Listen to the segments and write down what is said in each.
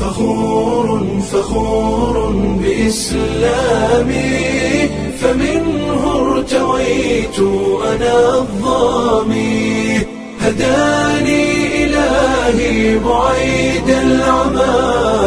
فخور فخور بإسلامي فمنه ارتويت أنا الظامي هداني إلهي بعيد العمى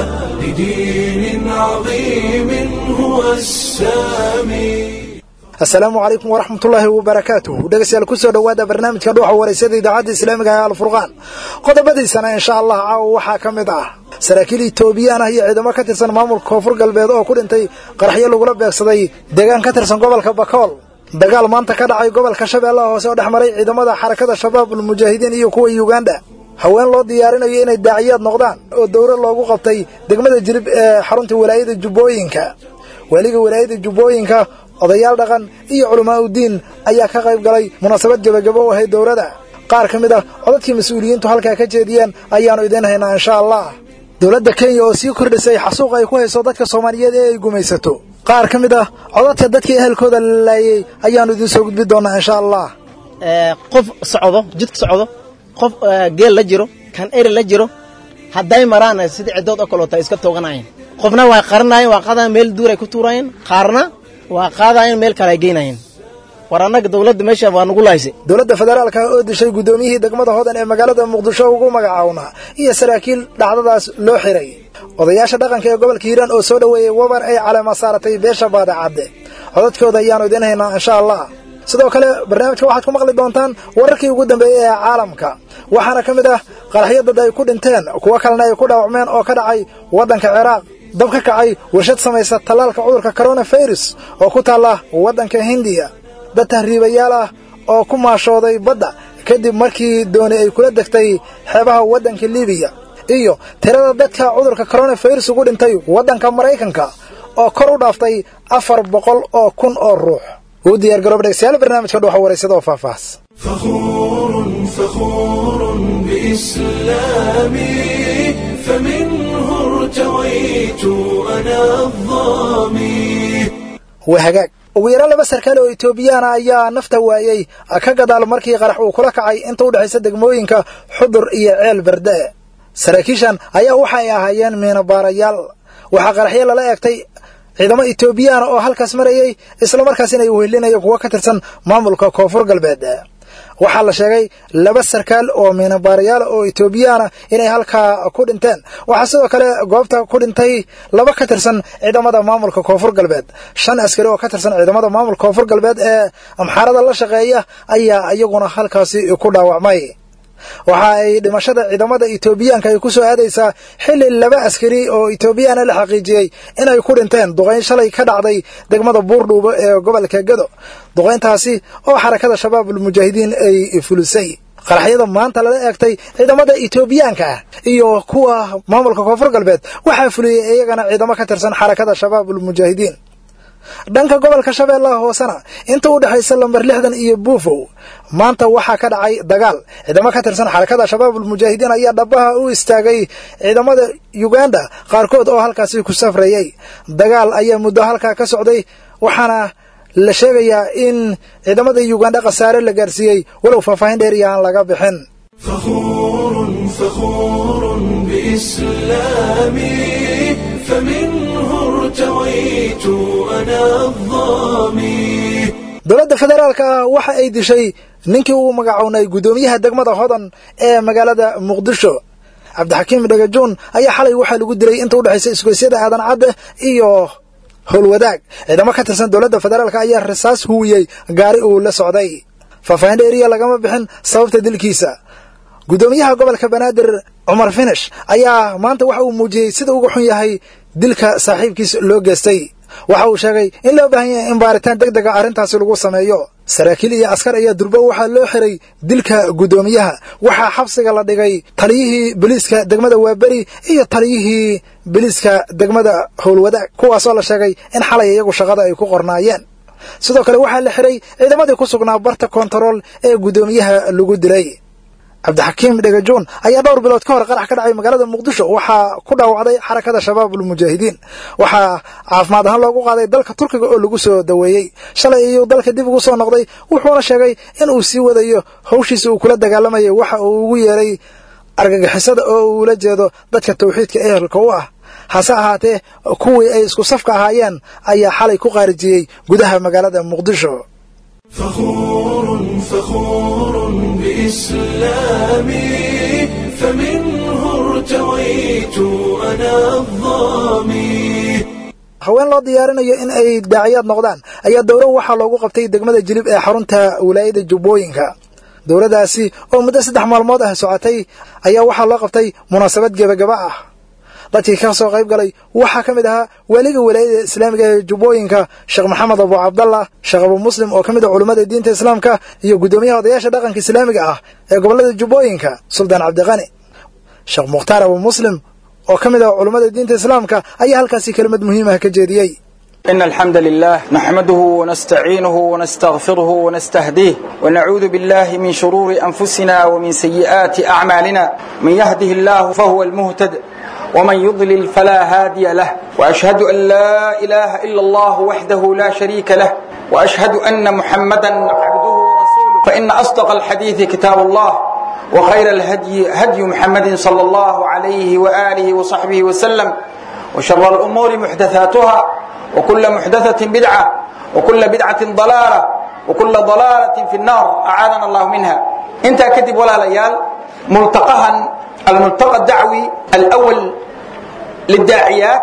لدين عظيم هو السامي asalaamu calaykum waraxmatullaahi wabarakaatuh dhegeystayaal kusoo dhowaada barnaamijka dhuuxa wareysada idaacadda islaamiga ee alfurqaan qodobadiisana insha allah caawa waxaa ka mid ah saraakiil itoobiyaan ah iyo ciidamo ka tirsan maamulka koonfur galbeed oo ku dhintay qaraxyo lagula beegsaday deegaan ka tirsan gobolka bakool dagaal maanta ka dhacay gobolka shabeellaha hoose oo dhex maray ciidamada xarakada shabaab ulmujaahidiin iyo kuwa yuganda haween loo diyaarinayo inay daaciyaad noqdaan oo dowro loogu qabtay degmada jilib ee xarunta walaayada jubbooyinka weliga walaayada jubbooyinka odayaal dhaqan iyo culamaa udiin ayaa ka qayb galay munaasabad gebagabo u ahayd dowladda qaar ka mid ah codadkii mas-uuliyiintu halkaa ka jeediyeen ayaannu idiin haynaa insha allah dowladda kenya oo sii kordhisay xasuuq ay ku hayso dadka soomaaliyeed ee ay gumaysato qaar ka mid ah codadka dadkii ehelkooda la laayey ayaannu idiin soo gudbi doonnaa insha allah qof socdo jidka socdo qof geel la jiro kan eri la jiro hadday maraan sidii ciddood oo kaleota iska tooganayen qofna waa qaranayen waa qaadayen meel duuray ku tuurayen qaarna waa qaadayen meel kale ay geynayeen war annaga dawladda meesha waa nugu lahaysay dowladda federaalka oo dishay guddoomiyihii degmada hodan ee magaalada muqdisho ugu magacawnaa iyo saraakiil dhacdadaas loo xiray odayaasha dhaqanka ee gobolka hiiraan oo soo dhoweeyey wabar ay caleema saaratay beesha baadacadde codadkooda ayaannu idiin haynaa insha allah sidoo kale barnaamijka waxaad ku maqli doontaan wararkii ugu dambeeyey ee caalamka waxaana ka mid ah qaraxyo dad ay ku dhinteen kuwo kalena ay ku dhaawacmeen oo ka dhacay waddanka ciraaq dab ka kacay warshad samaysa tallaalka cudurka koronafirus oo ku taalla waddanka hindiya dad tahriibayaal ah oo ku maashooday badda kadib markii dooni ay kula degtay xeebaha waddanka libiya iyo tirada dadka cudurka koronafirus ugu dhintay waddanka maraykanka oo kor u dhaaftay afar boqol oo kun oo ruux uu diyaar garoob dhegstayaal barnaamijka dhuuxa waraysada oo faahfaahs فخور فخور بإسلامي فمنه ارتويت أنا الظامي waa hagaag ugu yaraan laba sarkaal oo itoobiyaana ayaa nafta waayey ka gadaal markii qarax uu kula kacay inta u dhexaysa degmooyinka xudur iyo ceel berde saraakiishan ayaa waxay ahaayeen miinabaarayaal waxaa qaraxyo lala eegtay ciidamo itoobiyaana oo halkaas marayey islamarkaasina ay wehelinaya kuwo ka tirsan maamulka koonfur galbeed waxaa la sheegay laba sarkaal oo miinabaarayaal oo itoobiyaana inay halkaa ku dhinteen waxaa sidoo kale goobta ku dhintay laba ka tirsan ciidamada maamulka koonfur galbeed shan askari oo ka tirsan ciidamada maamulka koonfur galbeed ee amxaarada la shaqeeya ayaa iyaguna halkaasi ku dhaawacmay waxa ay dhimashada ciidamada itoobiyaanka ay ku soo aadaysaa xilli laba askari oo itoobiyaana la xaqiijiyey inay ku dhinteen duqayn shalay ka dhacday degmada buurdhuubo ee gobolka gedo duqayntaasi oo xarakada shabaab ulmujaahidiin ay fulisay qaraxyada maanta lala eegtay ciidamada itoobiyaanka ah iyo kuwa maamulka koonfur galbeed waxaa fuliyey iyagana ciidamo ka tirsan xarakada shabaab ulmujaahidiin dhanka gobolka shabeellaha hoosena inta u dhexaysa lambar lixdan iyo buufow maanta waxaa ka dhacay dagaal ciidamo ka tirsan xarakada shabaab ulmujaahidiin ayaa dhabaha u istaagay ciidamada yuganda qaarkood oo halkaasi ku safrayey dagaal ayaa muddo halkaa ka socday waxaana la sheegayaa in ciidamada yuganda khasaare la gaarsiiyey walow faahfaahin dheeriya aan laga bixin فخور فخور بإسلامي فمنه ارتويت أنا الظامي dowladda federaalka ah waxa ay dishay ninkii uu magacownay guddoomiyaha degmada hodan ee magaalada muqdisho cabdixakiim dhagajuun ayaa xalay waxaa lagu dilay inta u dhexaysa isgoysyada aadan cadde iyo howlwadaag ciidamo ka tirsan dowladda federaalka ayaa rasaas huwiyey gaari uu la socday faahfaahin dheeriya lagama bixin sababta dilkiisa guddoomiyaha gobolka banaadir cumar finish ayaa maanta waxa uu muujiyey sida uga xun yahay dilka saaxiibkiis loo geestay waxa uu sheegay in loo baahan yahay in baaritaan deg dega arrintaasi lagu sameeyo saraakiil iyo askar ayaa durbo waxaa loo xiray dilka guddoomiyaha waxaa xabsiga la dhigay taliyihii boliiska degmada waaberi iyo taliyihii boliiska degmada howlwadaag kuwaasoo la sheegay in xalay iyagu shaqada ay ku qornaayeen sidoo kale waxaa la xiray ciidamadii ku sugnaa barta kontarool ee guddoomiyaha lagu dilay cabdixakiim dhegajoon ayaa dhowr bilood ka hor qarax ka dhacay magaalada muqdisho waxaa ku dhaawacday xarakada shabaab ulmujaahidiin waxaa caafimaad ahaan loogu qaaday dalka turkiga oo lagu soo daweeyey shalay iyuu dalka dib ugu soo noqday wuxuuna sheegay in uu sii wadayo hawshiisa uu kula dagaalamayay waxa uu ugu yeeray argagixisada oo uula jeedo dadka tawxiidka ehelka u ah hase ahaatee kuwii ay isku safka ahaayeen ayaa xalay ku qaarijiyey gudaha magaalada muqdisho فخور فخور بإسلامي فمنه ارتويت أنا الظامي haween loo diyaarinayo in ay daaciyaad noqdaan ayaa dowro waxaa loogu qabtay degmada jilib ee xarunta wilaayada jubbooyinka dowladdaasi oo muddo saddex maalmood ah socotay ayaa waxaa loo qabtay munaasabad gebagaba ah dadkii ka soo qayb galay waxaa ka mid ahaa weliga wilaayada islaamiga ee jubbooyinka sheekh maxamed abu cabdallah sheekh abu muslim oo ka mid ah culummada diinta islaamka iyo guddoomiyaha odayaasha dhaqanka islaamiga ah ee gobollada jubbooyinka suldaan cabdiqani sheekh mukhtaar abu muslim oo ka mid ah culummada diinta islaamka ayaa halkaasi kelimad muhiimah ka jeediyey إن الحمد لله نحمده ونستعينه ونستغفره ونستهديه ونعوذ بالله من شرور أنفسنا ومن سيئات أعمالنا من يهده الله فهو المهتد ومن يضلل فلا هادي له وأشهد أن لا إله إلا الله وحده لا شريك له وأشهد أن محمدا عبده ورسوله فإن أصدق الحديث كتاب الله وخير الهدي هدي محمد صلى الله عليه وآله وصحبه وسلم وشر الأمور محدثاتها وكل محدثة بدعة وكل بدعة ضلالة وكل ضلالة في النار أعاذنا الله منها انت كتب ولا ليال ملتقها الملتقى الدعوي الأول للداعيات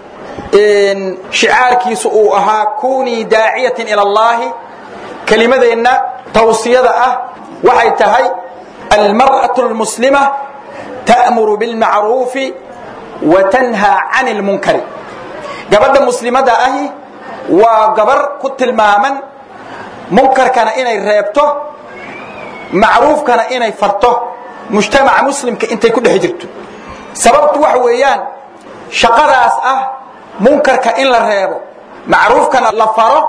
إن شعار كيسو أها كوني داعية إلى الله كلمة إن توصية أه وحي تهي المرأة المسلمة تأمر بالمعروف وتنهى عن المنكر gabadha muslimada ahi waa gabar ku tilmaaman munkarkana inay reebto macruufkana inay farto mujtamaca muslimka intay ku dhex jirto sababtu waxa weeyaan shaqadaas ah munkarka in la reebo macruufkana la faro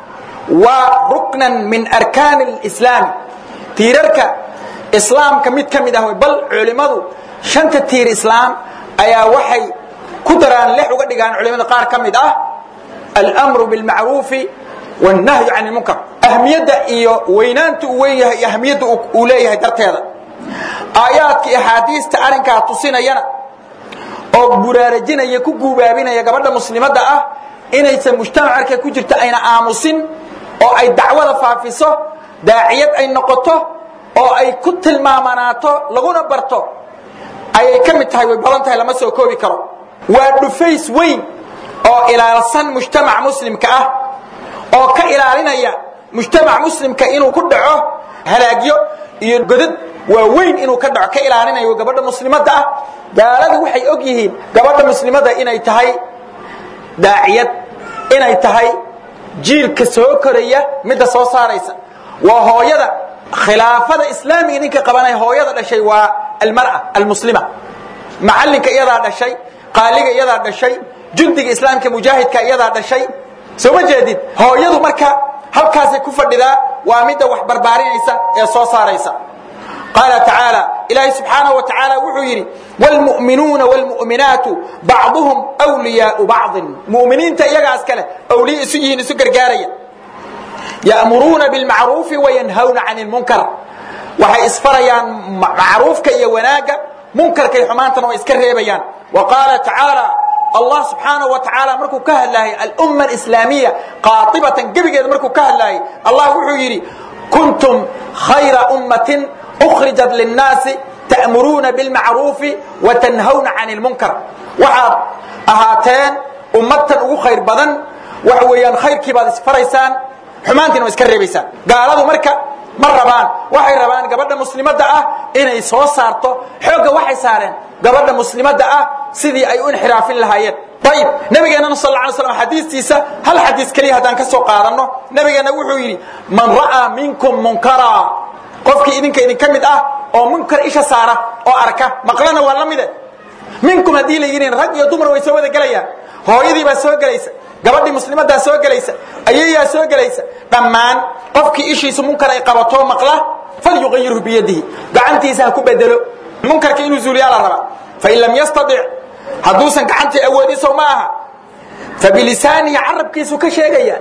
waa ruknan min arkaani alislaami tiirarka islaamka mid ka mid ah bal culimmadu shanta tiir islaam ayaa waxay ku daraan lex uga dhigaan culimada qaar ka mid ah almru bilmacruufi wannahyu can lmunkar ahmiyadda iyo weynaanta uu weyn yahay iyo ahmiyadda uu leeyahay darteeda aayaadka axaadiista arrinkaa tusinayana oo buraarajinaya ku guubaabinaya gabadha muslimadda ah inaysan mujtamacarka ku jirta ayna aamusin oo ay dacwada faafiso daaciyad ay noqoto oo ay ku tilmaamanaato laguna barto ayay ka mid tahay way badan tahay lama soo koobi karo waa dhufays weyn oo ilaalsan mujtamac muslimka ah oo ka ilaalinaya mujtamac muslimka inuu ku dhaco halaagyo iyo godad waa weyn inuu ka dhaco ka ilaalinayo gabadha muslimadda ah gaaladu waxay og yihiin gabadha muslimadda inay tahay daaciyad inay tahay jiilka soo koraya midda soo saaraysa waa hooyada khilaafada islaamiga ninka qabanaya hooyada dhashay waa almar'a almuslima macallinka iyadaa dhashay qaaliga iyadaa dhashay jundiga islaamka mujaahidka iyadaa dhashay soo ma jeedid hooyadu marka halkaasay ku fadhidaa waa midda wax barbaarinaysa ee soo saaraysa qaala tacaala ilaahay subxaanahu wa tacaala wuxuu yidhi wlmu'minuuna wlmu'minaatu bacduhum wliyaau bacdin mu'miniinta iyagaas kale awliya isu yihiin isu gargaaraya ya'muruuna bilmacruufi wayanhawna can lmunkar waxay isfarayaan macruufka iyo wanaagga munkarkay xumaantana way iska reebayaan wa qaala tacaala allah subxaanahu wa tacaala markuu ka hadlaayay alumma alislaamiya qaatibatan gebigeeda markuu ka hadlaayay allah wuxuu yidhi kuntum khayra ummatin ukhrijat linnaasi ta'muruuna bilmacruufi watanhawna can lmunkar waxaad ahaateen ummadtan ugu khayr badan waxa weeyaan khayrkii baad isfaraysaan xumaantiina waa iska reebaysaan gaaladu marka ma rabaan waxay rabaan gabadha muslimadda ah inay soo saarto xoogga waxay saareen gabadha muslimadda ah sidii ay u inxiraafin lahaayeen ayib nabigeennana sal lla alay slam xadiistiisa hal xadiis keliya haddaan ka soo qaadanno nabigeenna wuxuu yidhi man ra'aa minkum munkara qofkii idinka idinka mid ah oo munkar isha saara oo arka maqlana waa la mide minkum haddii la yidhiin rag iyo dumar way soo wada gelayaan hooyadii baa soo gelaysa gabadhii muslimaddaa soo gelaysa ayayaa soo gelaysa dhammaan qofkii ishiisu munkar ay qabato maqla falyuqayirhu biyadihi gacantiisa ha ku bedelo munkarka inuu zuuliyaa la rabaa fain lam yastadic hadduusan gacantii awoodin sow ma aha fabilisaanihi carabkiisu ka sheegaya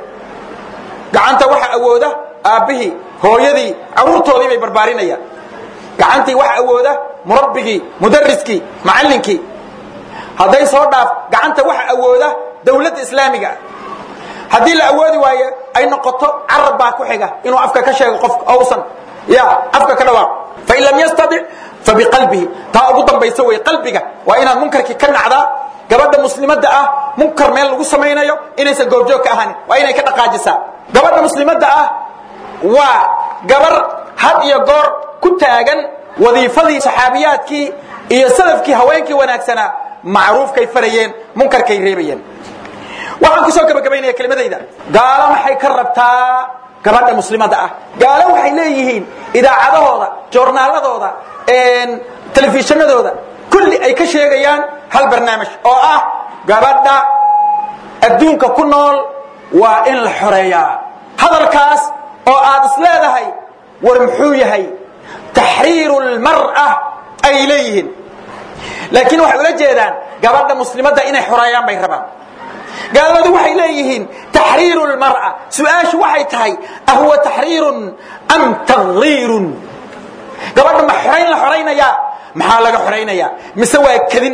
gacanta waxa awooda aabbihii hooyadii caruurtoodii bay barbaarinayaan gacantii waxa awooda murabbigii mudariskii macallinkii hadday soo dhaaf gacanta waxa awooda dawladda islaamiga haddii la awoodi waayo ay noqoto carab baa ku xiga inuu afka ka sheego qofka ousan ya afka ka dhawaaq fain lam yastadic fabiqalbihi taa ugu dambaysa wey qalbiga waa inaad munkarkii ka nacdaa gabadha muslimadda ah munkar meel lagu samaynayo inaysan goobjoog ka ahanin waa inay ka dhaqaajisaa gabadha muslimadda ah waa gabar had iyo goor ku taagan wadiifadii saxaabiyaadkii iyo salafkii haweenkii wanaagsanaa macruufkay farayeen munkarkay reebayeen waxaan kusoo gabagabaynaya kelimadayda gaalo maxay ka rabtaa gabadha muslimadda ah gaalo waxay leeyihiin idaacadahooda joornaaladooda telefishinadooda kulli ay ka sheegayaan hal barnaamij oo ah gabadha adduunka ku nool waa in la xoreeyaa hadalkaas oo aad is leedahay war muxuu yahay taxriiru lmar'a ay leeyihiin laakiin waxay ula jeedaan gabadha muslimadda inay xoreeyaan bay rabaan gaaladu waxay leeyihiin taxriiru lmar'a su-aashu waxay tahay ahuwa taxriirun am taghiirun gabadha ma xorayn la xoraynayaa maxaa laga xoraynayaa mise waa kedin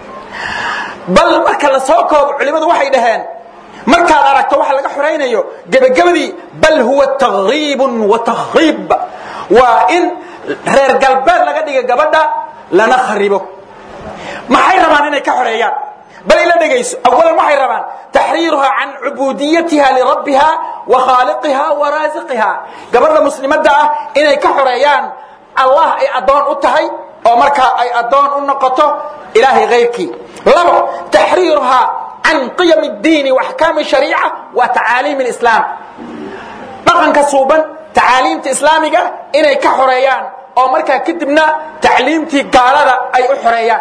bal marka la soo koobo culimmadu waxay dhaheen markaad aragto waxa laga xoraynayo gebagabadii bal huwa taghiibun wa tahriib waa in reer galbeed laga dhiga gabadha lana kharibo maxay rabaan inay ka xoreeyaan bal ila dhegayso awalan waxay rabaan taxriiruha can cubuudiyatiha lirabbiha wa khaaliqiha wa raasiqiha gabadha muslimadda ah inay ka xoreeyaan allah ay addoon u tahay oo markaa ay addoon u noqoto ilaahay kayrkii labo taxriiruha can qiyam اdiini waxkaami shariica wa tacaaliim اlislaam dhaqanka suuban tacaaliimta islaamiga inay ka xoreeyaan oo markaa kadibna tacliimtii gaalada ay u xoreeyaan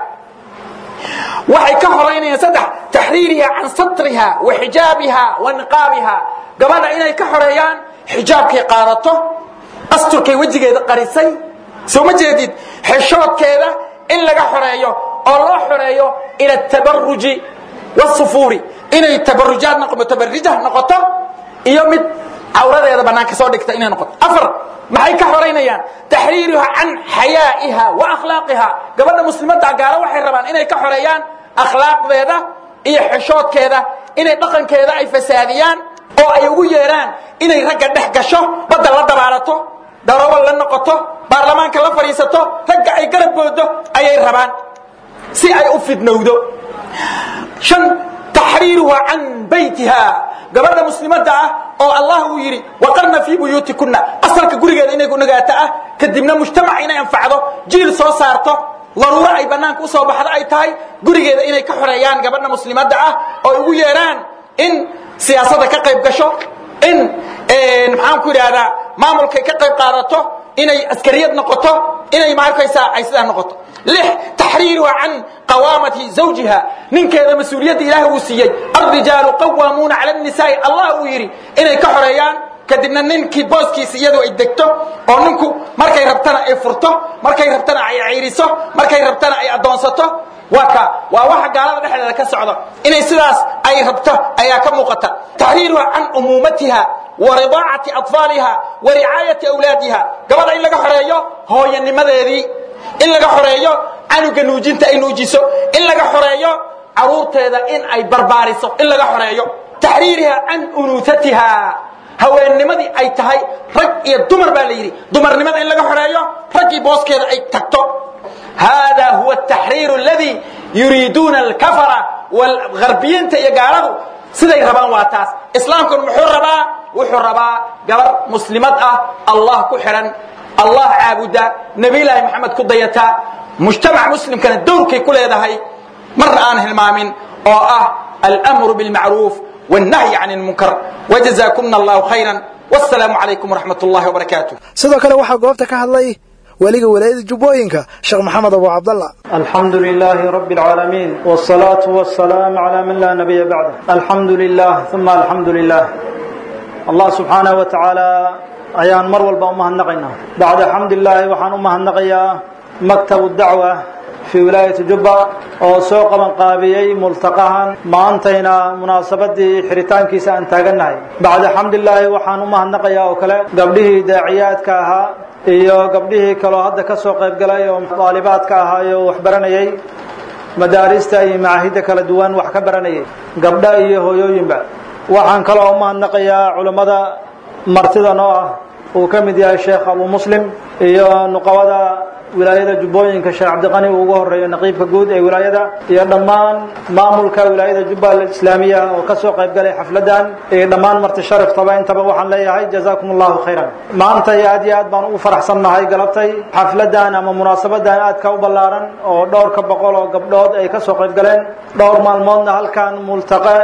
waxay ka horaynayaan saddex taxriiriha can satriha wa xijaabiha wa niqaabiha gabadha inay ka xoreeyaan xijaabkay qaadato asturkay wejigeeda qarisay soo ma jeedid xeshoodkeeda in laga xoreeyo oo loo xoreeyo ila tabaruji wasufuuri inay tabarujaad tabarija noqoto iyo mid cawradeeda banaanka soo dhigta inay noqoto afar maxay ka xoraynayaan taxriiruha can xayaa'iha wa akhlaaqiha gabadha muslimadda gaalo waxay rabaan inay ka xoreeyaan akhlaaqdeeda iyo xeshoodkeeda inay dhaqankeeda ay fasaadiyaan oo ay ugu yeedhaan inay ragga dhex gasho badda la dabaalato daroobal la noqoto baarlamaanka la fadhiisato ragga ay garab boodo ayay rabaan si ay u fidnowdo shan taxriiruha can baytiha gabadha muslimadda ah oo allah uu yidhi waqarna fii buyuutikuna asalka gurigeeda inay nagaato ah kadibna mujtamac inay anfacdo jiil soo saarto daruuro ay banaanka usoo baxdo ay tahay gurigeeda inay ka xoreeyaan gabadha muslimadda ah oo ugu yeedhaan in siyaasadda ka qayb gasho in maxaan ku idhaahdaa maamulkay ka qayb qaadato inay askariyad noqoto inay maarkaysaa ay sidaa noqoto lix taxriiruha can qawaamati zawjiha ninkeeda mas-uuliyadda ilaahay uu siiyey alrijaalu qawaamuuna cala nisaai allah uu yidhi inay ka xoreeyaan kadibna ninkii booskiisa iyadu ay degto oo ninku markay rabtana ay furto markay rabtana ay ciiriso markay rabtana ay addoonsato waa ka waa waxa gaalada dhexdeeda ka socdo inay sidaas ay rabto ayaa ka muuqata taxriiruha can umuumatiha wa ridaacati atfaaliha wa ricaayati awlaadiha gabadha in laga xoreeyo hooyanimadeedii in laga xoreeyo canuga nuujinta ay nuujiso in laga xoreeyo caruurteeda in ay barbaariso in laga xoreeyo taxriiriha can unuusatiha haweennimadii ay tahay rag iyo dumar baa la yidhi dumarnimada in laga xoreeyo raggii booskeeda ay tagto hada huwa ataxriiru aladii yuriiduuna alkafara walgarbiyiinta iyo gaaladu siday rabaan waa taas islaamkun muxuu rabaa wuxuu rabaa gabar muslimad ah allah ku xidhan allah caabuda nebilaahi maxamed ku dayata mujtamac muslimkana dowrkay ku leedahay marna aan hilmaamin oo ah almru bilmacruuf wاnnahyi can اlmunkar wajazakuna allahu khayra wاsalaamu calaykum wraxmat اllahi wbarakaatu sidoo kale waxaa goobta ka hadlay weliga walaayada jubbooyinka sheekh maxamed abu cabdallah الحمد لله رب العالمين والصلاة والسلام على من لا نبي بعده الحمد لله ثم الحمد لله الله سبحانه وتعالى ayaan mar walba u mahadnaqaynaa bacda xamdilaahi waxaan u mahadnaqayaa maktab dacwa في ولاية جبة oo soo qaban qaabiyey multaqahan maantayna munaasabadii xiritaankiisa aan taagannahay bacda xamdilaahi waxaan u mahadnaqayaa oo kale gabdhihii daaciyaadka ahaa iyo gabdhihii kaloo hadda ka soo qayb galay oo daalibaadka ahaa oo wax baranayay madaarista iyo macaahidda kala duwan wax ka baranayay gabdha iyo hooyooyinba waxaan kaloo u mahadnaqayaa culammada martida noo ah uu ka mid yahay sheekh abu muslim iyo nuqabada wilaayada jubbooyinka sheekh cabdiqani uu ugu horeeyo naqiibka guud ee wilaayada iyo dhammaan maamulka wilaayada jubbal islaamiya oo ka soo qayb galay xafladan iyo dhammaan marti sharaftaba intaba waxaan leeyahay jazaakum allahu khayran maanta iyo aad iyo aad baan ugu faraxsannahay galabtay xafladan ama munaasabadan aadka u ballaaran oo dhowrka boqol oo gabdhood ay ka soo qayb galeen dhowr maalmoodna halkan multaqe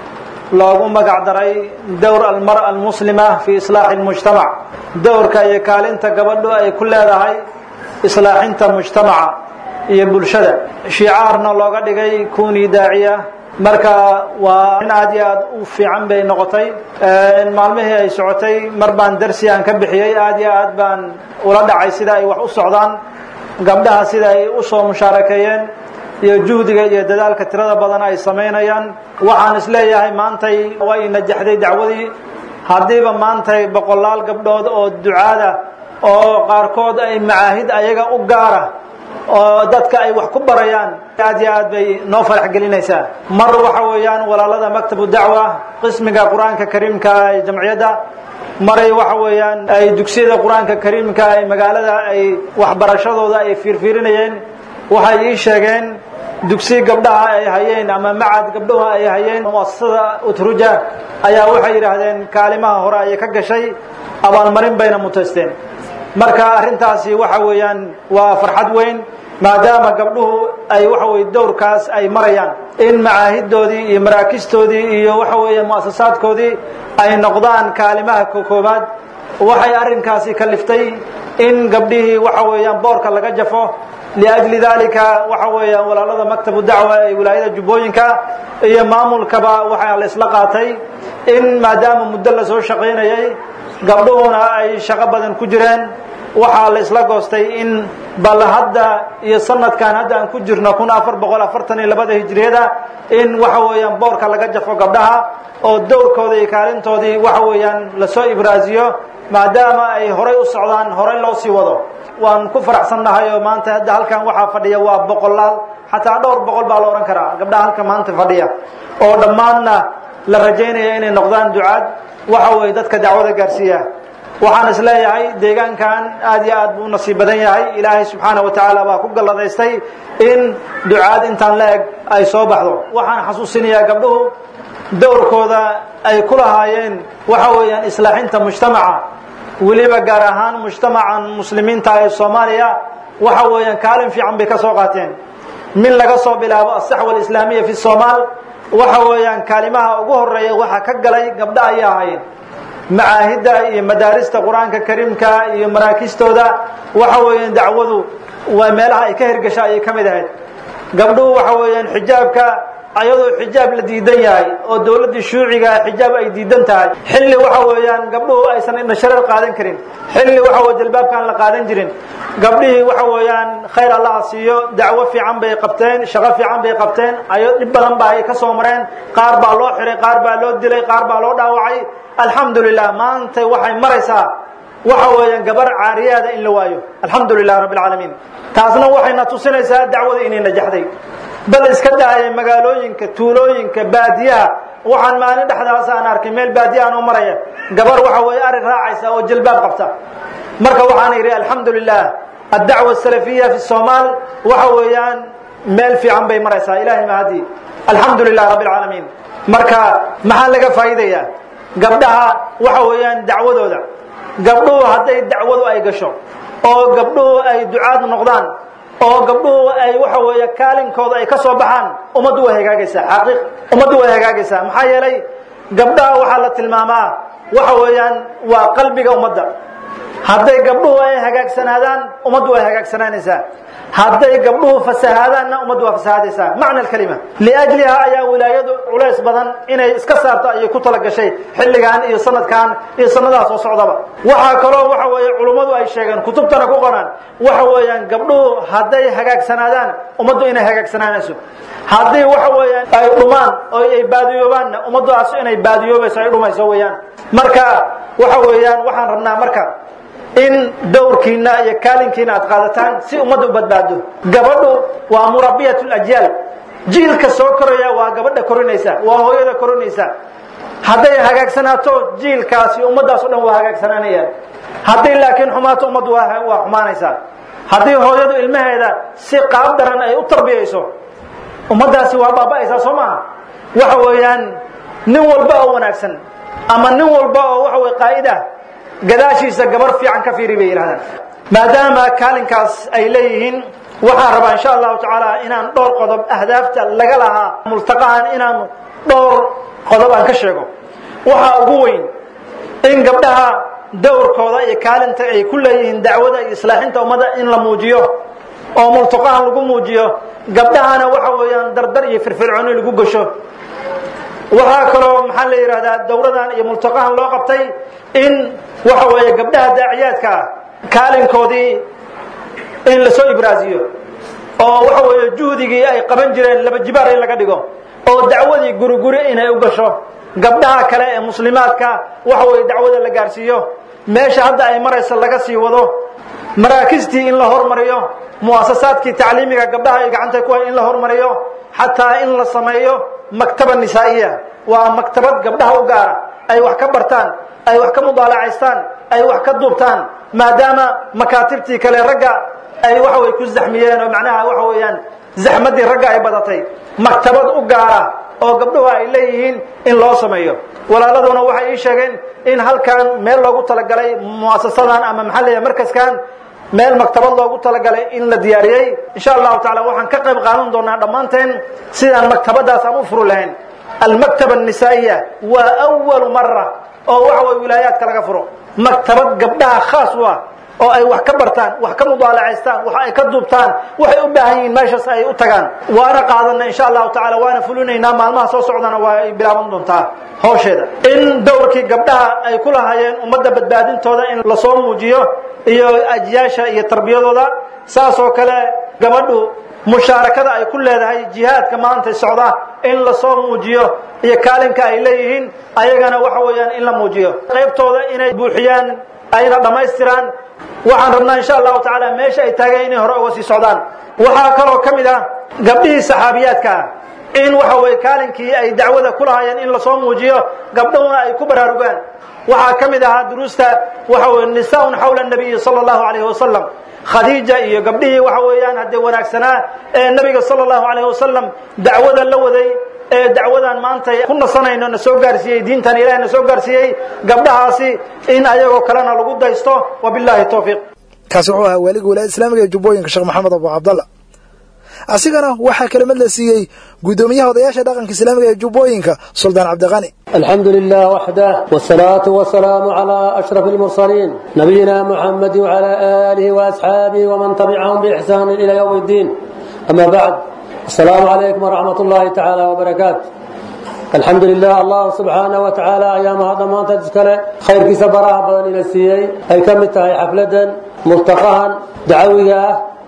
loogu magac daray dowr almara almuslima fi islaaxi lmujtamac dowrka iyo kaalinta gabadhu ay ku leedahay islaaxinta mujtamaca iyo bulshada shicaarna looga dhigay kunii daaciya marka waa in aad iyo aad u fiican bay noqotay maalmihii ay socotay mar baan darsi aan ka bixiyey aad iyo aad baan ula dhacay sida ay wax u socdaan gabdhaha sida ay u soo mushaarakeeyeen iyo juhdiga iyo dadaalka tirada badan ay samaynayaan waxaan isleeyahay maantay way najaxday dacwadii haddiiba maantay boqolaal gabdhood oo ducaada oo qaarkood ay macaahid ayaga u gaara oo dadka ay wax ku barayaan aad iyo aad bay noo farax gelinaysaa mar waxa weeyaan walaalada maktabu dacwa qismiga qur-aanka kariimka ee jamciyadda maray waxa weeyaan ay dugsiyada qur-aanka kariimka ee magaalada ay waxbarashadooda ay fiirfiirinayeen waxay ii sheegeen dugsi gabdhaha ay hayeen ama macad gabdhaha ay hayeen muasasada utruja ayaa waxay yidhaahdeen kaalimaha hore ayay ka gashay abaalmarin bayna mutaysteen marka arrintaasi waxa weeyaan waa farxad weyn maadaama gabdhuhu ay waxa weye dowrkaas ay marayaan in macaahidoodii iyo maraakistoodii iyo waxa weeye mu'asasaadkoodii ay noqdaan kaalimaha koobaad waxay arrinkaasi kaliftay in gabdhihii waxa weeyaan boorka laga jafo liajli dalika waxa weeyaan walaalada maktabu dacwa ee wilaayada jubbooyinka iyo maamulkaba waxaa la isla qaatay in maadaama muddo la soo shaqaynayay gabdhuhuna ay shaqo badan ku jireen waxaa la isla goostay in bal hadda iyo sanadkan hadda aan ku jirno kun afar boqol afartan iyo labada hijriyada in waxa weeyaan boorka laga jafo gabdhaha oo dowrkooda iyo kaalintoodii waxa weeyaan lasoo ibraasiyo maadaama ay horay u socdaan horay loo sii wado waan ku faraxsannahay oo maanta hadda halkan waxaa fadhiya waa boqolaal xataa dhowr boqol baa la odhan karaa gabdhaha halkan maanta fadhiya oo dhammaanna la rajaynaya inay noqdaan ducaad waxa weeye dadka dacwada gaarsiiya waxaan is leeyahay deegaankan aad iyo aad buu u nasiib badan yahay ilaahay subxaana wa tacaala baa ku galladaystay in ducaad intaan la eg ay soo baxdo waxaan xasuusinayaa gabdhuhu dowrkooda ay ku lahaayeen waxa weeyaan islaaxinta mujtamaca weliba gaar ahaan mujtamacan muslimiinta ee soomaaliya waxa weeyaan kaalin fiican bay ka soo qaateen min laga soo bilaabo asaxwa alislaamiya fi somaal waxa weeyaan kaalimaha ugu horeeya waxaa ka galay gabdha ayay ahaayeen macaahidda iyo madaarista qur-aanka kariimka iyo maraakistooda waxa weeyaan dacwadu waa meelaha ay ka hirgasha ayay ka mid ahayd gabdhuhu waxa weeyaan xijaabka ayadoo xijaab la diidan yahay oo dowladdii shuuciga xijaab ay diidan tahay xilli waxa weeyaan gabdhuhu aysan indhashareer qaadan karin xilli waxa weye jalbaabkaan la qaadan jirin gabdhihii waxa weeyaan khayr allaha siiyo dacwo fiican bay qabteen shaqo fiican bay qabteen ayo dhib badan ba ay ka soo mareen qaar baa loo xiray qaar baa loo dilay qaar baa loo dhaawacay alxamdu lilah maanta waxay maraysaa waxa weeyaan gabar caariyaada in la waayo alxamdu lilah rabbi alcaalamiin taasna waxayna tusinaysaa dacwada inay najaxday bal iska daaya magaalooyinka tuulooyinka baadiyaha waxaan maalin dhexdaas aan arkay meel baadiyahan oo maraya gabar waxa weeye ari raacaysa oo jilbaab qabta marka waxaan idhi alxamdu lilah addacwa asalafiya fi somaal waxa weeyaan meel fiican bay maraysaa ilahay mahadii alxamdu lilah rabbi alcaalamiin marka maxaa laga faa'iidayaa gabdhaha waxa weeyaan dacwadooda gabdhuhu hadday dacwadu ay gasho oo gabdhuhu ay ducaad noqdaan oo gabdhuhu ay waxa weeye kaalinkooda ay ka soo baxaan ummaddu way hagaagaysaa xaqiiq ummaddu way hagaagaysaa maxaa yeelay gabdhaha waxaa la tilmaamaa waxa weeyaan waa qalbiga ummadda hadday gabdhuhu ay hagaagsanaadaan ummaddu way hagaagsanaanaysaa hadday gabdhuhu fasahaadaanna ummaddu waa fasahaadaysaa macna alkalima liajliha ayaa wilaayadu culays badan inay iska saarto ayay ku tala gashay xilligan iyo sanadkan iyo sanadaha soo socdaba waxaa kaloo waxa weeye culummadu ay sheegeen kutubtana ku qoraan waxa weeyaan gabdhuhu hadday hagaagsanaadaan ummaddu inay hagaagsanaanayso haddii waxa weeyaan ay dhumaan oo ay baadiyoobaanna ummaddaas inay baadiyoobayso ay dhumayso weeyaan marka waxa weeyaan waxaan rabnaa marka in dowrkiina iyo kaalinkiina aad qaadataan si ummadda u badbaado gabadhu waa murabiyat lajyaal jiilka soo koraya waa gabadha korinaysa waa hooyada korinaysa hadday hagaagsanaato jiilkaasi ummaddaas o dhan waa hagaagsanaanayaan haddii laakiin xumaato ummaddu waa waa xumaanaysaa haddii hooyadu ilmaheeda si qaab daran ay u tarbiyayso ummaddaasi waa baaba'aysaa soo maaha waxa weeyaan nin walba oo wanaagsan ama nin walba oo waxa weye qaa'id ah gadaashiisa gabar fiican ka fiiri bay yidhahdaan maadaama kaalinkaas ay leeyihiin waxaan rabaa insha allahu tacaala inaan dhowr qodob ahdaafta laga lahaa multaqahan inaan dhowr qodob aan ka sheego waxaa ugu weyn in gabdhaha dowrkooda iyo kaalinta ay ku leeyihiin dacwada iyo islaaxinta ummadda in la muujiyo oo multaqahan lagu muujiyo gabdhahana waxa weeyaan dardar iyo firfircooni lagu gasho waxaa kaloo maxaa la yidhahdaa dowradan iyo multaqahan loo qabtay in waxa weeye gabdhaha daaciyaadka ah kaalinkoodii in lasoo ibraaziyo oo waxa weeye juhdigii ay qaban jireen laba jibaar in laga dhigo oo dacwadii guri guri inay u gasho gabdhaha kale ee muslimaadka waxa weeye dacwada la gaarsiiyo meesha hadda ay maraysa laga sii wado maraakistii in la hormariyo muasasaadkii tacliimiga gabdhaha ay gacanta ku hay in la hormariyo xataa in la sameeyo maktaba nisaa'iya waa maktabad gabdhaha u gaara ay wax ka bartaan ay wax ka mudaalacaystaan ay wax ka duubtaan maadaama makaatibtii kale ragga ay waxa way ku zaxmiyeen oo macnaha waxa weeyaan zaxmadii ragga ay badatay maktabad u gaara oo gabdhuhu ay leeyihiin in loo sameeyo walaaladuna waxay ii sheegeen in halkan meel loogu talagalay muasasadan ama maxaa leeyahay markaskan meel maktabad loogu talagalay in la diyaariyey insha allahu taala waxaan ka qayb qaadan doonaa dhammaanteen sidaan maktabadaas aan u furu lahayn almaktaba annisaa'iya waa awalu mara oo waxa way wilaayaadka laga furo maktabad gabdhaha khaas u ah oo ay wax ka bartaan wax ka mudaalacaystaan wax ay ka duubtaan waxay u baahan yihiin meeshaas ay u tagaan waana qaadana insha allahu tacaala waana fulinaynaa maalmaha soo socdana waa ay bilaaban doontaa hawsheeda in dowrkii gabdhaha ay ku lahaayeen ummadda badbaadintooda in lasoo muujiyo iyo ajyaasha iyo tarbiyadooda saas oo kale gabadhu mushaarakada ay ku leedahay jihaadka maanta socda in lasoo muujiyo iyo kaalinka ay leeyihiin ayagana waxa weeyaan in la muujiyo qaybtooda inay buuxiyaan ayna dhammaystiraan waxaan rabnaa insha allahu tacaala meesha ay taageen inay hore uga sii socdaan waxaa kaloo ka mid ah gabdhihii saxaabiyaadka ah in waxa weye kaalinkii ay dacwada ku lahaayeen in lasoo muujiyo gabdhahuna ay ku baraarugaan waxaa ka mid ahaa duruusta waxa weye nisaaun xawla nabiyi sala allahu calayhi wasalam khadiija iyo gabdhihii waxa weeyaan haddee wanaagsanaa ee nabiga sala allahu calayhi wasalam dacwada la waday ee dacwadan maanta ku nasanayno na soo gaarsiiyey diintan ilahay na soo gaarsiiyey gabdhahaasi in ayagoo kalena lagu daysto wabillahi towfiiq kaasi wuxuu ahaa waaliga wilaayada islaamiga ee jubbooyinka sheekh maxamed abu cabdalla asigana waxaa kelimad la siiyey guddoomiyaha odayaasha dhaqanka islaamiga ee jubbooyinka suldaan cabdiqani الحمد لله وحده والصلاة والسلام على أشرف المرسلين نبينا محمد وعلى آله وأصحابه ومن تبعهم بإحسان إلى يوم الدين أما بعد السلام عليكم ورحمة الله تعالى وبركاته الحمد لله الله سبحانه وتعالى أيام هذا ما تذكره خير كيس براء بدن إلى السيئي أي كم تهي حفلة ملتقاها دعوية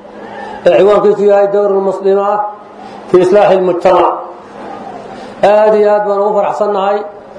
عوان كيس هاي دور المسلمة في إصلاح المجتمع aad iyo aad baan ugu faraxsannahay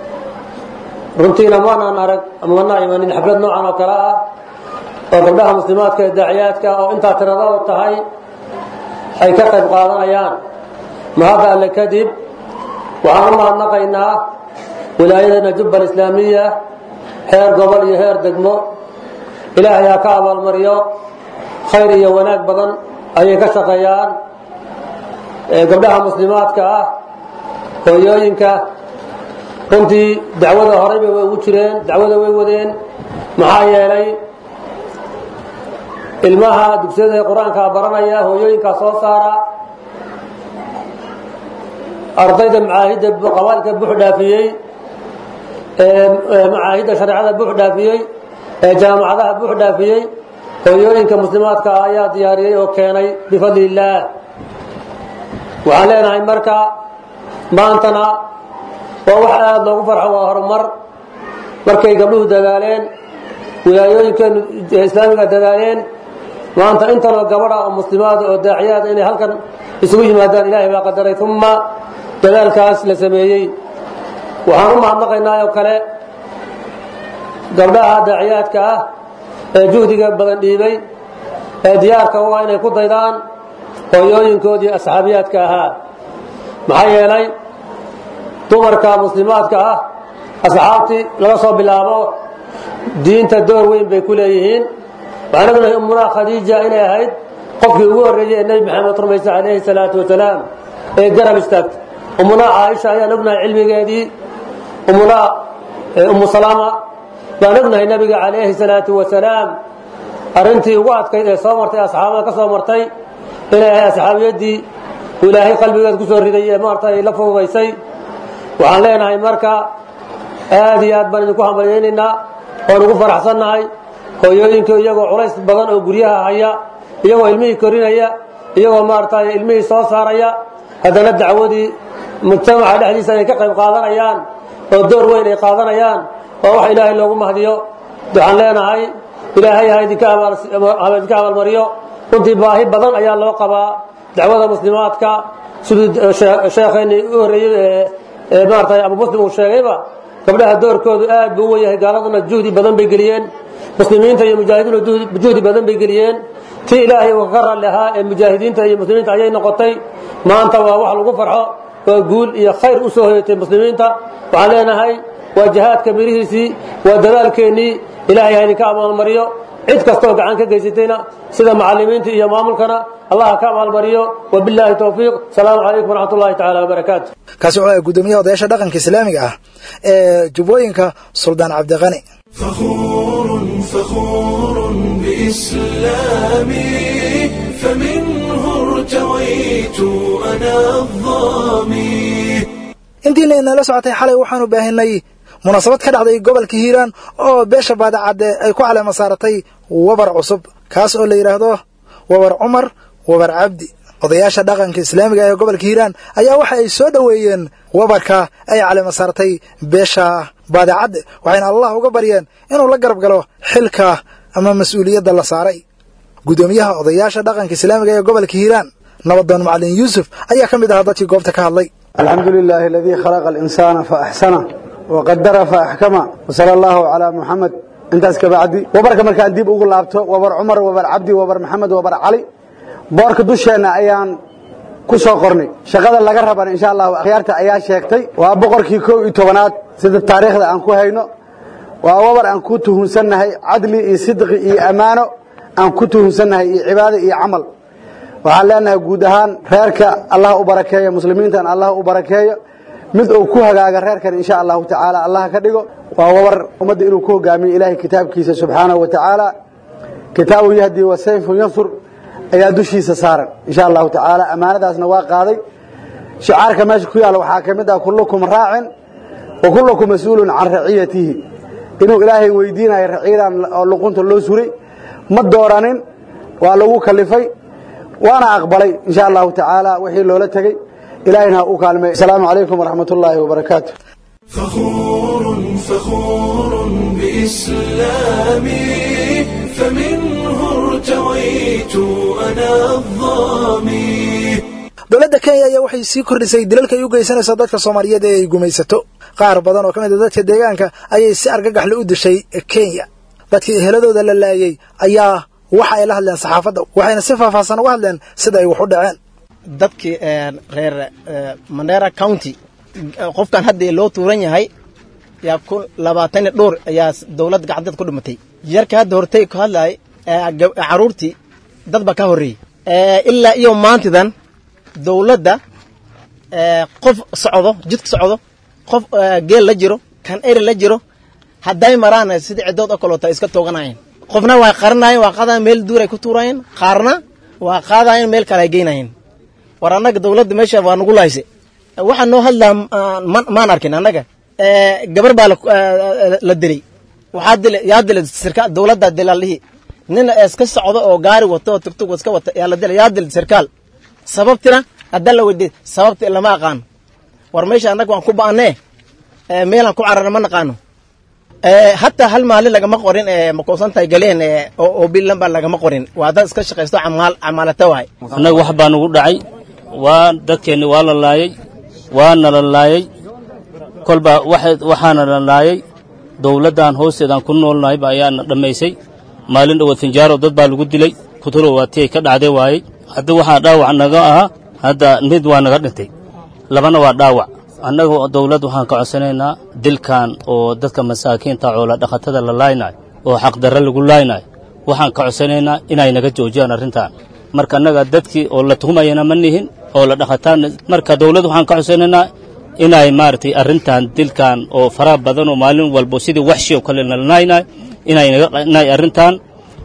runtiina maanaan arag ama manaa imanin xaflad noocan oo kale ah oo gabdhaha muslimaadka ee daaciyaadka oo intaa tiradoodu tahay ay ka qayb qaadanayaan mahadda alle kadib waxaan u mahadnaqaynaa wilaayadana jubbal islaamiya heer gobol iyo heer degmo ilaahay ha ka abaalmariyo khayr iyo wanaag badan ayay ka shaqeeyaan gabdhaha muslimaadka ah hooyooyinka runtii dacwada horeyba way ugu jireen dacwada way wadeen maxaa yeelay ilmaha dugsiyada qur-aanka baranaya hooyooyinkaa soo saara ardayda macaahidda qabaalka bux dhaafiyey macaahidda shareecada bux dhaafiyey ee jaamacadaha buux dhaafiyey hooyooyinka muslimaadka ah ayaa diyaariyey oo keenay bifadli illaah waxaan leenahay marka maantana waa wax aada loogu farxo waa horumar markay gabdhuhu dadaaleen wilaayooyinkeenu islaamiga dadaaleen maanta intanoo gabadha oo muslimaada oo daaciyaada inay halkan isugu yimaadaan ilaahay baa qadaray uma dadaalkaas la sameeyey waxaan u mahadnaqaynaa oo kale gabdhaha daaciyaadka ah ee juhdiga badan dhiibay ee diyaarka u ah inay ku daydaan hooyooyinkoodii asxaabiyaadka ahaa maxaa yeelay dumarka muslimaadka ah asxaabtii laga soo bilaabo diinta door weyn bay ku leeyihiin waxaan ognahay ummunaa khadiija inay ahayd qofkii ugu horreeyey ee nebi maxamed rumaysa calayhi salaatu wasalaam ee garab istaagta ummunaa caaisha ayaan ognahay cilmigeedii ummunaa ummu salaama baan ognahay nebiga calayhi salaatu wasalaam arrintii ugu adkayd ee soo martay asxaabada ka soo martay inay ahay asxaabiyaddii ilaahay qalbigeed ku soo riday ee maarta ay la fududaysay waxaan leenahay marka aad iyo aad baan idinku hambalyaynaynaa oon ugu faraxsannahay hooyooyinka iyagoo culays badan oo guryaha haya iyagoo ilmihii korinaya iyagoo maaragtay ilmihii soo saaraya haddana dacwadii mujtamaca dhexdiisa ay ka qayb qaadanayaan oo door weyn ay qaadanayaan waa wax ilaahay loogu mahdiyo waxaan leenahay ilaahay ha idinka abaalmariyo runtii baahi badan ayaa loo qabaa dacwada muslimaadka siduu sheekheennii u horreeyey ee maaragtay abu muslim uu sheegayba gabdhaha doorkoodu aad buu u wen yahay gaaladuna juhdi badan bay geliyeen muslimiinta iyo mujaahidiintu juhdi badan bay geliyeen tii ilaahay uu kaga ralli ahaa ee mujaahidiinta iyo muslimiinta ayay noqotay maanta waa wax lagu farxo oo guul iyo khayr u soo hoyatay muslimiinta waxaan leenahay waa jihaadka mirihiisii waa dadaalkeennii ilaahay ha idinka abaalmariyo cid kastoo gacan ka geysatayna sida macalimiinta iyo maamulkana allah ka abaalmariyo wabilaahi towfiiq salaamu calaykum waraxmat ullahi tacaala wabarakaatu kaasi wuxuu ahay guddoomiyaha odayaasha dhaqanka islaamiga ah ee jubbooyinka suldaan cabdiqani فخور فخور بإسلامي فمنه ارتويت أنا الظامي intiina inala socotay xalay waxaanu baahinay munaasabad ka dhacday gobolka hiiraan oo beesha baadacadde ay ku caleema saaratay wabar cusub kaas oo la yidhaahdo wabar cumar wabar cabdi odayaasha dhaqanka islaamiga ee gobolka hiiraan ayaa waxa ay soo dhoweeyeen wabarka ay caleema saartay beesha baadacadde waxayna allah uga baryeen inuu la garab galo xilka ama mas-uuliyadda la saaray guddoomiyaha odayaasha dhaqanka islaamiga ee gobolka hiiraan nabadoon macalin yuusuf ayaa ka mid ahaa dadkii goobta ka hadlay الحمد لله الذي خلق الإنسان فأحسنه وقدر فأحكمه وصلى الله على محمد intaas kabacdi wabarka markaan dib ugu laabto wabar cumar wabar cabdi wabar maxamed wabar cali boorka dusheenna ayaan ku soo qornay shaqada laga rabana insha allahu akhyaarta ayaa sheegtay waa boqorkii kow iyo tobanaad sida taariikhda aan ku hayno waa wabar aan ku tuhunsannahay cadli iyo sidqi iyo ammaano aan ku tuhunsannahay iyo cibaado iyo camal waxaan leenahay guud ahaan reerka allah u barakeeyo muslimiintan allah u barakeeyo mid uu ku hagaaga reerkan insha allahu tacaala allah ka dhigo waa wabar ummadda inuu ku hogaamiyo ilaahay kitaabkiisa subxaanahu wa tacaala kitaabu yahdi wa sayfun yansur ayaa dushiisa saaran insha allahu tacaala ammaanadaasna waa qaaday shicaarka meesha ku yaalla waxaa ka mid ah kullukum raacin wa kullukum mas-uulun can raciyatihi inuu ilaahay weydiinayo raciyadan oo luqunta loo suray ma dooranin waa lagu kalifay waana aqbalay insha allahu tacaala wixii loola tegey ilahayna ha u kaalmay asalaamu calaykum waraxmat ullaahi wabarakaatu فخور فخور بإسلامي فمنه ارتويت أنا الظامي dowladda kenya ayaa waxay sii kordhisay dilalka ay u geysanayso dadka soomaaliyeed ee ay gumaysato qaar badan oo ka mid a dadka deegaanka ayay si argagaxle u dishay kenya dadkii eheladooda la laayey ayaa waxa ay la hadleen saxaafadda waxayna si faahfaahsan uga hadleen sida ay wax u dhaceen dadkii reer mandera county qofkan hadda loo tuuran yahay yaa ku labaatan iyo dhowr ayaa dowlad gacanteed ku dhimatay yarka hadda hortay ku hadlaay caruurtii dad ba ka horreeyey ilaa iyo maantidan dowladda qof socdo jidka socdo qof geel la jiro kan eri la jiro hadday maraan sidii ciddood oo kaloota iska tooganayeen qofna waa qarinayeen waa qaadayen meel duur ay ku tuurayeen qaarna waa qaadayeen meel kale ay geynayeen war annaga dowladda meesha waa nagu lahayse waxaa noo hadlaa maan arkin annaga gabar baa la dilay waxaa dila yaa dila sirkaal dowladda dilaalihii nin iska socdo oo gaari wato oo tugtug iska wata yaa la dila yaa dila sirkaal sababtina haddaan la weydiiy sababti lama aqaano war meesha annaga waan ku ba'anee meelaan ku cararna ma naqaano hataa hal maalin lagama qorin makuusantahay galeen oo bilanba lagama qorin waa dad iska shaqaysto camaal camaalata waay annaga wax baa nugu dhacay waa dadkeenni waa la laayay waana la laayay kolba waxaana la laayay dowladdan hoosteedaan ku noolnahayba ayaana dhammaysay maalin dhowaad finjaaro dad baa lagu dilay kuturo waa ti ay ka dhacday waayey hadda waxaa dhaawac naga ahaa hadda mid waa naga dhintay labana waa dhaawac annaga dawladd waxaan ka codsanaynaa dilkan oo dadka masaakiinta coola dhaqatada la laaynayo oo xaqdarre lagu laaynayo waxaan ka codsanaynaa inay naga joojiyaan arrintan marka annaga dadkii oo la tuhumayana ma nihin oo la dhaqataan marka dawladd waxaan ka codsanaynaa inay maaragtay arrintan dilkan oo faraha badan oo maalin walbo sidii waxshi oo kale la laaynayo inay arrintan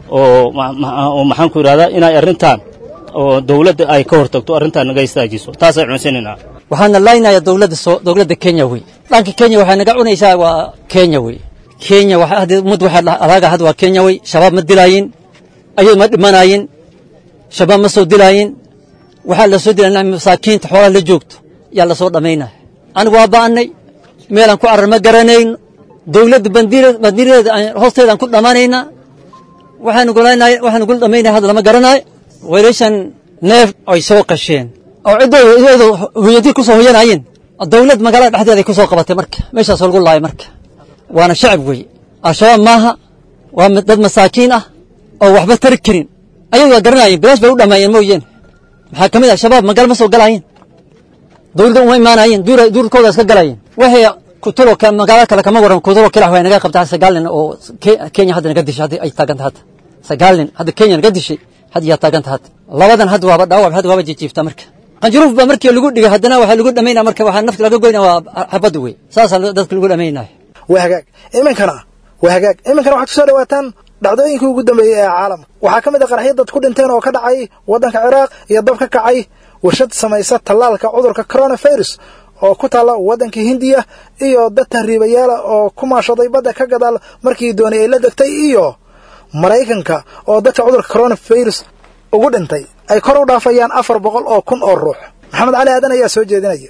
oo maxaan ku idhahdaa inay arrintan oo dawladda ay ka hortagto arrintan naga istaajiso taasay codsanaynaa waxaana laynaya dowladda soo dowladda kenya wey dhanka kenya waxay naga cunaysaa waa kenya wey kenya ummad waxaa adaaga had waa kenya wey shabaab ma dilaayin ayadu ma dhimanaayin shabaab ma soo dilaayin waxaa la soo dilaa masaakiinta xoolaha la joogto yaa la soo dhammaynaya anigu waa ba'annay meelaan ku carar ma garanayn dowladda bandiiradeeda hoosteedaan ku dhammaanaynaa waxaanu gul dhammaynaya hadda lama garanaayo weelashan neef ay soo qasheen oo ciddooda hooyadii ku soo hoyanayeen dawlad magaalada dhexdeeda ay ku soo qabatay marka meeshaasoo lagu laayay marka waana shacab weeye al-shabaab maaha waa dad masaakiin ah oo waxba tari karin ayagu waa garanaayeen bilaash bay u dhammaayeen mooyeen maxaa ka mid ah shabaab magaalo ma soo galaayeen dawladda uma imaanaayeen duurkooda iska galaayeen waxay kuturo magaalo kale kama waran kuturo kilax way naga qabtaa sagaal nin oo kenya hadda naga dishay hadda ay taaganta hadda sagaal nin hadda kenya naga dishay hadda yaa taaganta hadda labadan hadda waaba dhaawac hadda waaba jijiifta marka qanjuruuf baa markii lagu dhigay haddana waxaa lagu dhamaynaya marka waxaa nafta laga goynaya waa xabadda wey saasaa dadka lagu dhamaynaya waa hagaag iminkana waa hagaag iminkana waxaad kusoo dhawaataan dhacdooyinkii ugu dambeeyey ee caalamka waxaa ka mid a qaraxyo dad ku dhinteen oo ka dhacay waddanka ciraaq iyo dab ka kacay warshad samaysa tallaalka cudurka coronavirus oo ku taalla waddanka hindiya iyo dad tahriibayaala oo ku maashaday badda ka gadaal markii dooni ay la degtay iyo maraykanka oo dadka cudurka coronavirus ugu dhintay ay kor u dhaafayaan afar boqol oo kun oo ruux maxamed cali aadan ayaa soo jeedinaya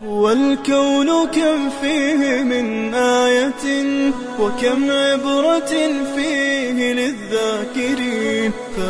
والكون كم فيه من آية وكم عبرة فيه للذاكرين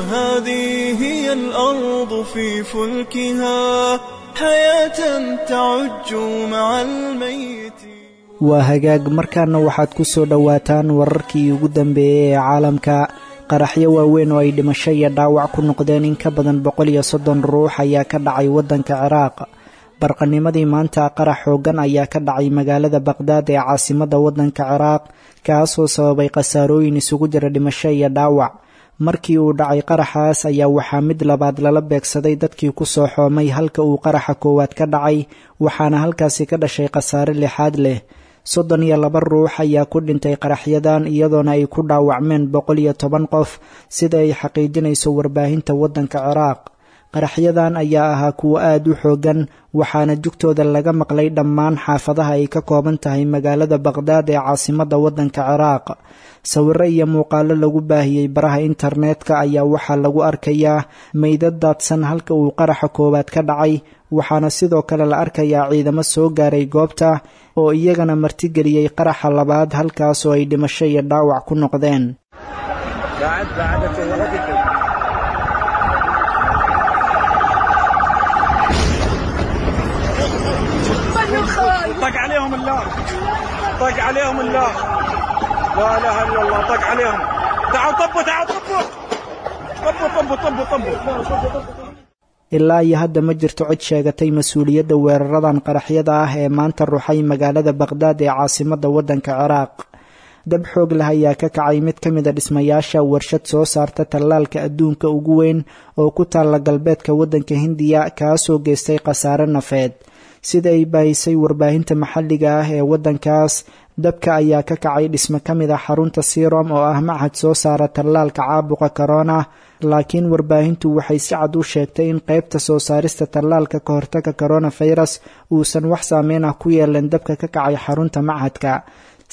فهذه هي الأرض في فلكها حياة تعج مع الميت waa hagaag markaana waxaad ku soo dhowaataan wararkii ugu dambeeyey ee caalamka qaraxyo waaweyn oo ay dhimasho iyo dhaawac ku noqdeen in ka badan boqol iyo soddon ruux ayaa ka dhacay waddanka ciraaq barqanimadii maanta qarax xooggan ayaa ka dhacay magaalada baqhdaad ee caasimadda waddanka ciraaq kaasoo sababay khasaarooyin isugu jira dhimasho iyo dhaawac markii uu dhacay qaraxaas ayaa waxaa mid labaad lala beegsaday dadkii ku soo xoomay halka uu qaraxa koowaad ka dhacay waxaana halkaasi ka dhashay khasaare lixaad leh soddon iyo laba ruux ayaa ku dhintay qaraxyadan iyadoona ay ku dhaawacmeen boqol iyo toban qof sida ay xaqiijinayso warbaahinta waddanka ciraaq qaraxyadan ayaa ahaa kuwo aad u xooggan waxaana jugtooda laga maqlay dhammaan xaafadaha ay ka kooban tahay magaalada baqhdaad ee caasimadda waddanka ciraaq sawirro iyo muuqaalo lagu baahiyey baraha internetka ayaa waxaa lagu arkayaa meydad daadsan halka uu qaraxa koowaad ka dhacay waxaana sidoo kale la arkayaa ciidamo soo gaaray goobta oo iyagana martigeliyey qaraxa labaad halkaasoo ay dhimasho iyo dhaawac ku noqdeen طق عليهم الله طق عليهم الله لا اله الا الله طق عليهم تعالوا طبوا تعالوا طبوا طبوا طبوا طبوا طبوا ilaa iyo hadda ma jirto cid sheegatay mas-uuliyadda weeraradan qaraxyada ah ee maanta ruxay magaalada baqhdaad ee caasimadda waddanka ciraaq dab xoog leh ayaa ka kacay mid ka mid a dhismayaasha warshad soo saarta tallaalka adduunka ugu weyn oo ku taalla galbeedka waddanka hindiya kaasoo geystay khasaare nafeed sida ay baahisay warbaahinta maxalliga ah ee waddankaas dabka ayaa ka kacay dhismo ka mid a xarunta sirom oo ah machad soo saara tallaalka caabuqa korona laakiin warbaahintu waxay si cad u sheegtay in qaybta soo saarista tallaalka ka hortaga koronafirus uusan wax saameyn ah ku yeelan dabka ka kacay xarunta machadka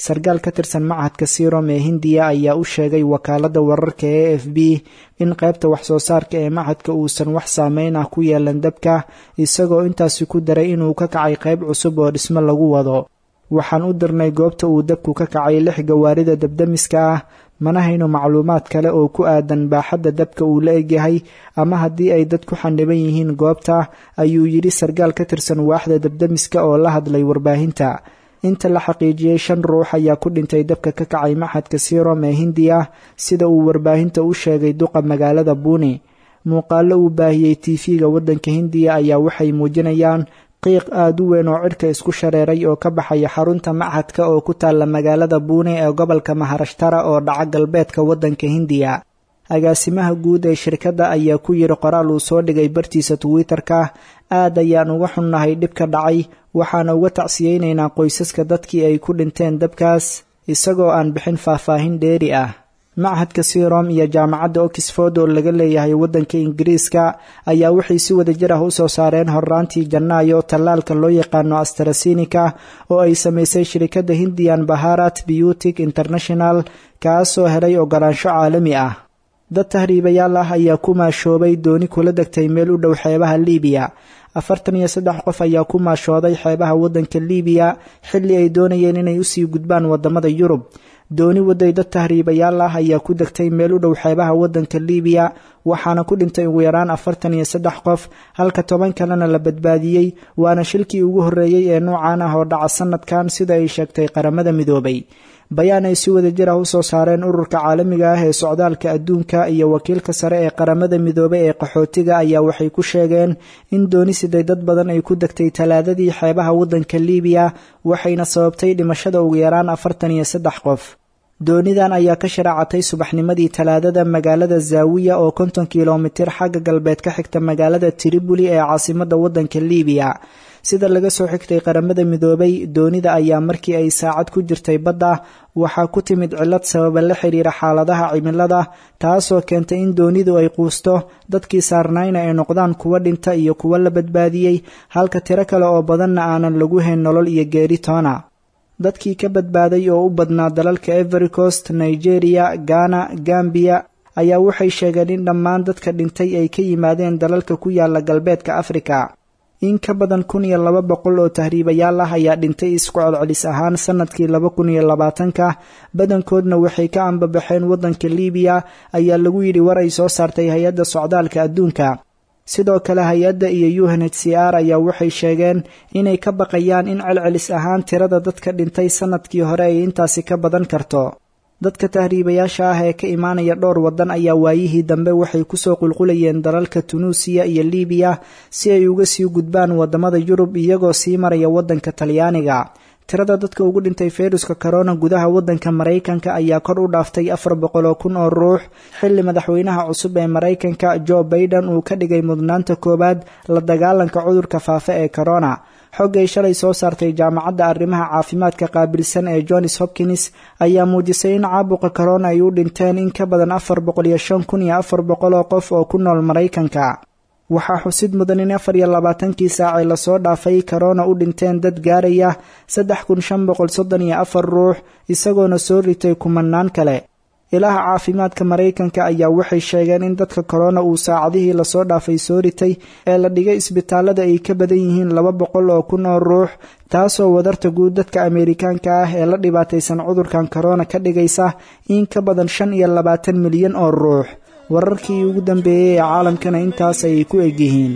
sarkaal ka tirsan machadka sirom ee hindiya ayaa u sheegay wakaaladda wararka e f b in qaybta waxsoo saarka ee machadka uusan wax saameyn ah ku yeelan dabka isagoo intaasi ku daray inuu ka kacay qayb cusub oo dhismo lagu wado waxaan u dirnay goobta uu dabku ka kacay lix gawaarida dabdamiska ah mana hayno macluumaad kale oo ku aadan baaxadda dabka uu la egyahay ama haddii ay dad ku xaniban yihiin goobta ayuu yidhi sarkaal ka tirsan waaxda dabdamiska oo la hadlay warbaahinta inta la xaqiijiyey shan ruux ayaa ku dhintay dabka ka kacay maxadka sirom ee hindiya sida uu warbaahinta u sheegay duqa magaalada buuni muuqaallo uu baahiyey tv-ga waddanka hindiya ayaa waxay muujinayaan qiiq aada u weyn oo cidhka isku shareeray oo ka baxaya xarunta machadka oo ku taalla magaalada buune ee gobolka maharashtara oo dhaca galbeedka waddanka hindiya agaasimaha guud ee shirkadda ayaa ku yidhi qoraal uu soo dhigay bartiisa twitter-ka aad ayaan uga xunnahay dhibka dhacay waxaana uga tacsiyeynaynaa qoysaska dadkii ay ku dhinteen dabkaas isagoo aan bixin faahfaahin dheeri ah machadka sirom iyo jaamacadda oxford oo laga leeyahay waddanka ingiriiska ayaa waxay si wadajir ah u soo saareen horraantii janaayo tallaalka loo yaqaano astrasinika oo ay samaysay shirikadda hindian baharat beautic international kaasoo helay ogolaansho caalami ah dad tahriibayaal ah ayaa ku maashoobay dooni kula degtay meel u dhow xeebaha liibiya afartan iyo saddex qof ayaa ku maashooday xeebaha waddanka liibiya xilli ay doonayeen inay usii gudbaan waddamada yurub dooni waday dad tahriibayaal ah ayaa ku degtay meel u dhow xeebaha waddanka liibiya waxaana ku dhintay ugu yaraan afartan iyo saddex qof halka toban kalena la badbaadiyey waana shilkii ugu horreeyey ee noocan ah oo dhaca sanadkan sida ay sheegtay qaramada midoobay bayaan ay si wadajir ah u soo saareen ururka caalamiga ah ee socdaalka adduunka iyo wakiilka sare ee qaramada midoobay ee qaxootiga ayaa waxay ku sheegeen in dooni siday dad badan ay ku degtay talaadadii xeebaha waddanka liibiya waxayna sababtay dhimashada ugu yaraan afartan iyo saddex qof doonidan ayaa ka sharaacatay subaxnimadii talaadada magaalada zaawiya oo konton kilomitir xagga galbeed ka xigta magaalada tribuli ee caasimadda waddanka liibiya sida laga soo xigtay qaramada midoobay doonida ayaa markii ay saacad ku jirtay badda waxaa ku timid cillad sababa la xiriira xaaladaha cimilada taasoo keentay in doonidu ay quusto dadkii saarnayna ay noqdaan kuwa dhinta iyo kuwa la badbaadiyey halka tiro kale oo badanna aanan lagu hayn nolol iyo geeri toona dadkii ka badbaaday oo u badnaa dalalka every coast nigeria ghana gambiya ayaa waxay sheegeen in dhammaan dadka dhintay ay ka yimaadeen dalalka ku yaala galbeedka afrika in ka badan kun iyo laba boqol oo tahriibayaal ah ayaa dhintay isku celcelis ahaan sanadkii laba kun iyo labaatanka badankoodna waxay ka ambabaxeen waddanka liibiya ayaa lagu yidhi war ay soo saartay hay-adda socdaalka adduunka sidoo kale hay-adda iyo u n h c r ayaa waxay sheegeen inay ka baqayaan in celcelis ahaan tirada dadka dhintay sanadkii hore ay intaasi ka badan karto dadka tahriibayaasha ah ee ka imaanaya dhowr waddan ayaa waayihii dambe waxay kusoo qulqulayeen dalalka tunuusiya iyo liibiya si ay uga sii gudbaan waddamada yurub iyagoo sii maraya waddanka talyaaniga tirada dadka ugu dhintay fayruska corona gudaha waddanka maraykanka ayaa kor u dhaaftay afar boqol oo kun oo ruux xilli madaxweynaha cusub ee maraykanka jo baiden uu ka dhigay mudnaanta koowaad la dagaalanka cudurka faafa ee corona xog ay shalay soo saartay jaamacadda arrimaha caafimaadka qaabilsan ee johns hopkins ayaa muujisay in caabuqa corona ay u dhinteen in ka badan afar boqol iyo shan kun iyo afar boqol oo qof oo ku nool maraykanka waxaa xusid mudan in afar iyo labaatankii saacee lasoo dhaafay corona u dhinteen dad gaaraya saddex kun shan boqol soddon iyo afar ruux isagoona soo ritay kumanaan kale ilaha caafimaadka maraykanka ayaa waxay sheegeen in dadka corona uu saacadihii lasoo dhaafay soo ritay ee la dhigay isbitaalada ay ka badan yihiin laba boqol oo kun oo ruux taasoo wadarta guud dadka ameerikaanka ah ee la dhibaataysan cudurkan corona ka dhigaysa in ka badan shan iyo labaatan milyan oo ruux wararkii ugu dambeeyey ee caalamkana intaas ayay ku egyihiin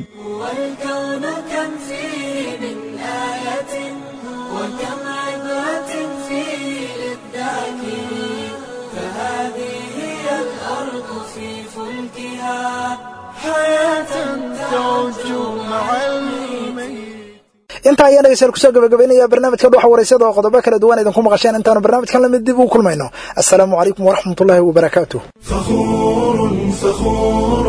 intaa ayaan dhegeystayaal kusoo gabagabaynaya barnaamijka dhuxa waraysada oo qodobo kala duwan idinku maqasheen intaanu barnaamijkan lamid dib u kulmayno assalaamu calaykum waraxmat ullaahi wabarakaatu فخور فخور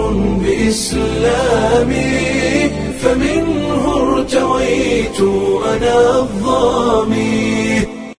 بإسلامي فمنه ارتويت أنا الظامي